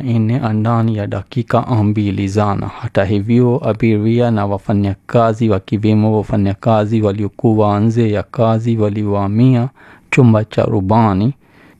mia nne ndani ya dakika mbili zana. Hata hivyo, abiria na wafanyakazi wakiwemo wafanyakazi waliokuwa nje ya kazi walivamia chumba cha rubani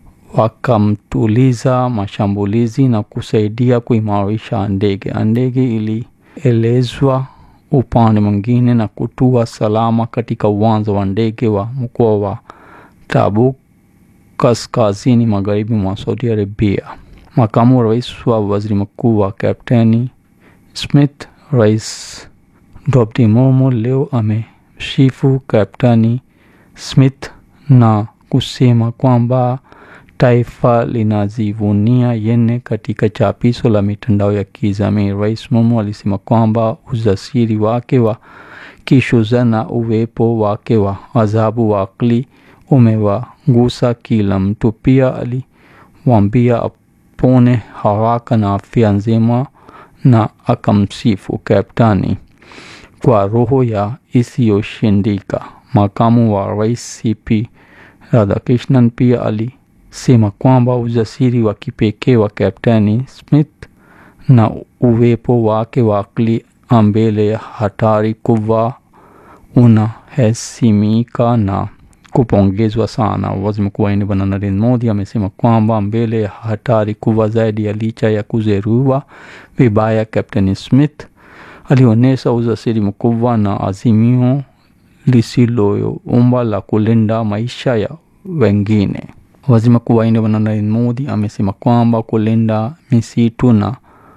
wakamtuliza mashambulizi na kusaidia kuimarisha ndege. Ndege ilielezwa upande mwingine na kutua salama katika uwanja wa ndege wa mkoa wa Tabuk kaskazini magharibi mwa Saudi Arabia. Makamu wa rais wa waziri mkuu wa Kapteni Smith, Rais Draupadi Murmu leo amemsifu Kapteni Smith na kusema kwamba taifa linajivunia yeye. Katika chapisho la mitandao ya kijamii, Rais Murmu alisema kwamba ujasiri wake wa kishujaa na uwepo wake wa adhabu wa akili umewagusa kila mtu. Pia aliwaambia apone haraka na afya njema, na akamsifu kaptani kwa roho ya isiyoshindika. Makamu wa rais CP Radhakrishnan pia alisema kwamba ujasiri wa kipekee wa Kapteni Smith na uwepo wake wa akili mbele ya hatari kubwa unahesimika na kupongezwa sana. Waziri Mkuu wa India Bwana Narendra Modi amesema kwamba mbele ya hatari kubwa zaidi ya licha ya kujeruhiwa vibaya, Kapteni Smith alionyesha ujasiri mkubwa na azimio lisiloyumba la kulinda maisha ya wengine. Waziri Mkuu wa India Bwana Narendra Modi amesema kwamba kulinda misitu na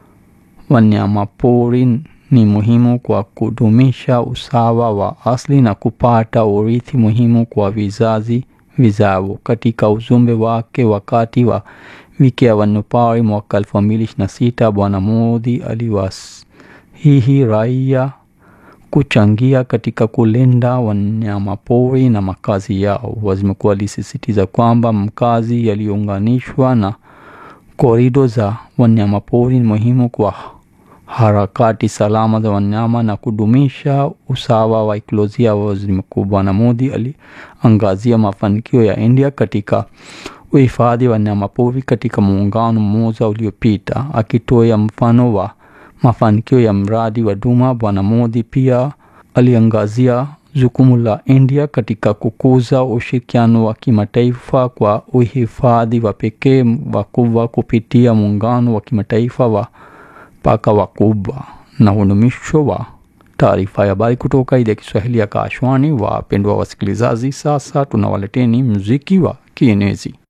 wanyamapori ni muhimu kwa kudumisha usawa wa asili na kupata urithi muhimu kwa vizazi vijavyo. Katika ujumbe wake wakati wa wiki ya wanyamapori mwaka elfu mbili ishirini na sita, Bwana Modi aliwasihi raia kuchangia katika kulinda wanyamapori na makazi yao. Waziri mkuu alisisitiza kwamba makazi yaliyounganishwa na korido za wanyamapori ni muhimu kwa harakati salama za wanyama na kudumisha usawa wa ekolojia. Waziri mkuu Bwana Modi aliangazia mafanikio ya India katika uhifadhi wa wanyamapori katika muungano mmoja uliopita, akitoa mfano wa mafanikio ya mradi wa Duma. Bwana Modi pia aliangazia jukumu la India katika kukuza ushirikiano wa kimataifa kwa uhifadhi wa pekee wakubwa kupitia muungano wa kimataifa wa paka wakubwa na udumisho wa taarifa ya habari kutoka idhaa ya Kiswahili ya Kashwani. Wapendwa wasikilizaji, sasa tunawaleteni muziki wa kienezi.